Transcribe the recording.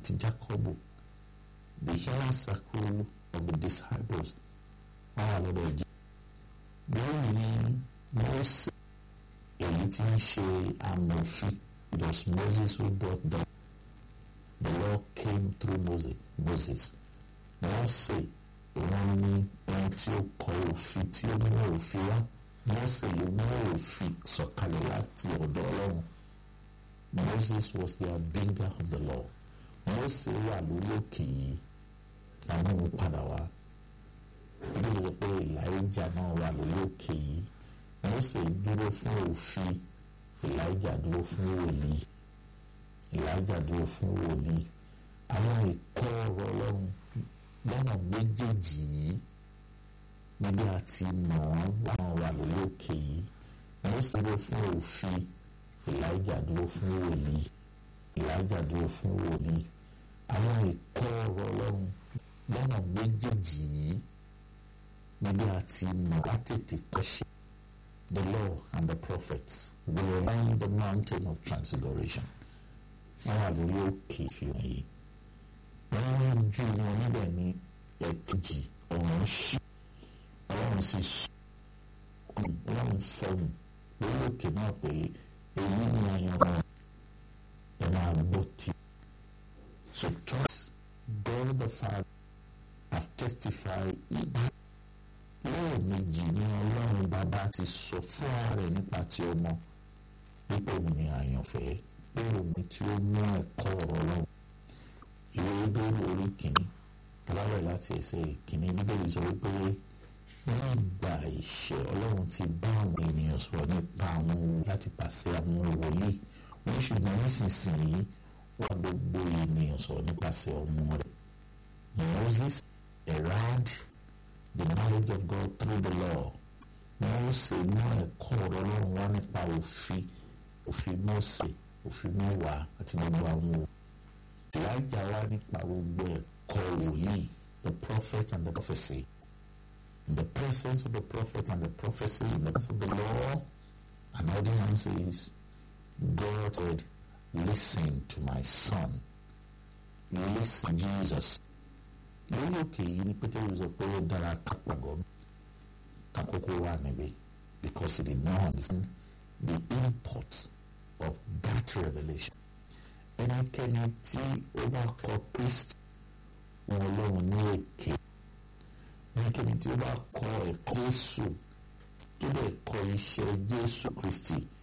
àti Jákọ́bù the inner circle of the disciples wọ́n wà lọ́dọ̀ jẹ́ lẹ́yìn Mósè èyí tí ń ṣe amòfin it was Moses who brought them the law came through Moses Moses Mósè wọ́n ní ohun tí ó kọ òfin tí ó mú òfin wá Mósè ló mú òfin sọ̀kalẹ̀ láti ọ̀dọ̀ Ọlọ́run Moses was the bringer of the law Mósè wà lórí òkè yìí àwọn ohun padà wá ibi ló pé Elijah náà wà lórí òkè yìí Mósè dúró fún òfin Elijah dúró fún wòlíì Elijah dúró fún wòlíì àwọn ìkọ́ ọ̀rọ̀ Ọlọ́run lọ́nà méjèèjì yìí níbi àti mọ̀ ọ́n láwọn wà lórí òkè yìí Mósè dúró fún òfin Elijah dúró fún wòlíì Elijah dúró fún wòlíì àwọn ìkọ́ ọ̀rọ̀ Ọlọ́run lọ́nà méjèèjì yìí níbi àti mọ̀ á tètè kọ́ṣe the law and the prophets were on the mountain of transfiguration wọ́n wà lórí òkè ìfihàn yìí wọ́n ń ju wọn níbẹ̀ ní ẹ̀kejì ọ̀run ṣí ọlọ́run sì sùn ọlọ́run fọ́ọ̀mù lórí òkè náà pé èyí ni àyànmọ́ ẹ̀ máa gbọ́ tí. So trust God the Father have testified ibà lẹ́ẹ̀mejì ní ọlọ́run bàbá ti sọ fún ààrẹ nípa ti ọmọ wípé òun ni àyànfẹ́ pé òun tí ó mú ẹ̀kọ́ ọ̀rọ̀ ọlọ́run ìwé bíbélì orí kìíní aláwẹ̀ láti ẹsẹ̀ kìíní bíbélì sọ wípé ní ìgbà ìṣẹ́ ọlọ́run ti bá àwọn ènìyàn sọ̀rọ̀ nípa àwọn owó láti pàṣẹ àwọn wòlíì wọ́n ṣùgbọ́n nísinsìnyí wà gbogbo ènìyàn sọ̀rọ̀ nípasẹ̀ ọmọ rẹ̀ Moses erad the knowledge of God through the law Mósè mú ẹ̀kọ́ ọ̀rọ̀ ọlọ́run wá nípa òfin òfin Mósè òfin mẹ́wàá àti gbogbo àwọn òfin. Elijah wá nípa gbogbo ẹ̀kọ́ wòlíì the prophet and the prophecy in the presence of the prophet and the prophecy in the presence of the law and ordinances God said listen to my son listen Jesus lórí òkè yìí ni Pétérù sọ pé ó dára kápágọ́ kakókó wà níbí because he did not understand the import of that revelation ẹnikẹ́ni tí ó bá kọ Kristi wọn lóhun ní èké ẹnikẹ́ni tí ó bá kọ ẹ̀kọ́ Jésù tó dẹ̀ kọ iṣẹ́ Jésù Kristi